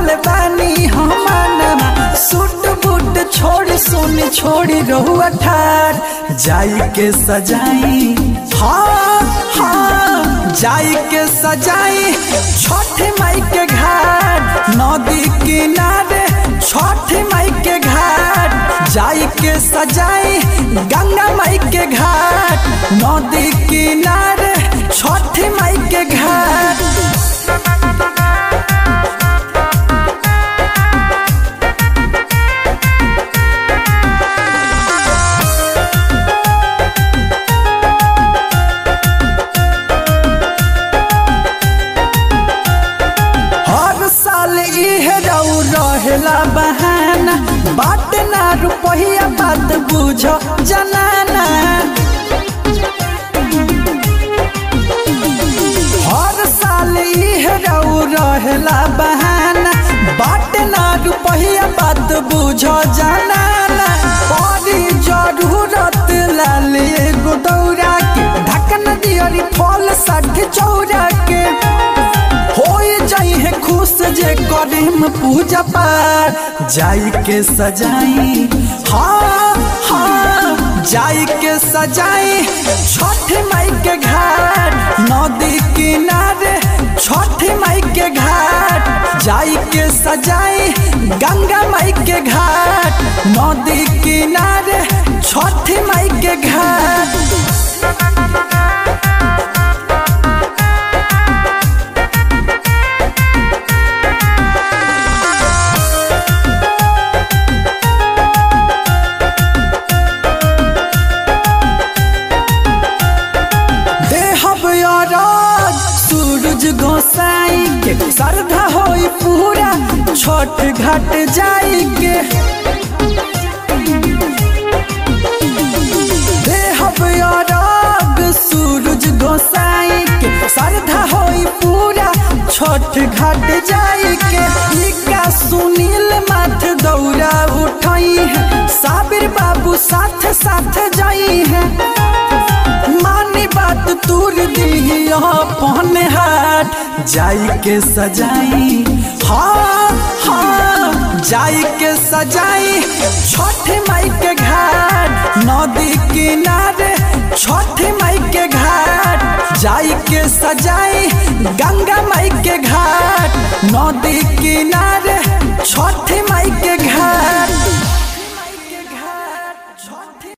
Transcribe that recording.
रखल बानी हम सूट बूट छोड़ी सुन छोड़ी रहुआ ठार जाई के सजाई हाँ हाँ जाई के सजाई छठ माई के घाट नदी किनारे छठ माई के घाट जाई के सजाई गंगा माई के घाट नदी किनारे छठ माई के घाट हर साल इहे रऊ रहेला बहाना बाट ना रुपहिया बात बुझ जनाना हर साल इहे रऊ रहेला बहाना बाट ना रुपहिया बात बुझ जनाना बड़ी जरूरत लाल एगो दौरा के ढक्कन दियरी फल साठ चौरा के होई जाई है खुश जे करीम पूजा पार जाई के सजाई हाँ हाँ जाई के सजाई छठ माई के घाट नदी किनारे छठ माई के घाट जाई के सजाई गंगा माई के घाट नदी किनारे छठ माई के घाट देहब अरज सूरज गोसाई के श्रद्धा होई पूरा छठ घाट जाई के देहब अरग सूरज गोसाई के श्रद्धा होई पूरा छठ घाट जाई के निका सुनील माथ दौरा उठाई है साबिर बाबू साथ साथ जाई है मानी बात तूर दी अपन हाथ जाई के सजाई हाँ हाँ जाई के सजाई छठ माई के घाट नदी किनारे छठ माई के घाट जाई के सजाई गंगा माई के घाट नदी किनारे छठ माई के घाट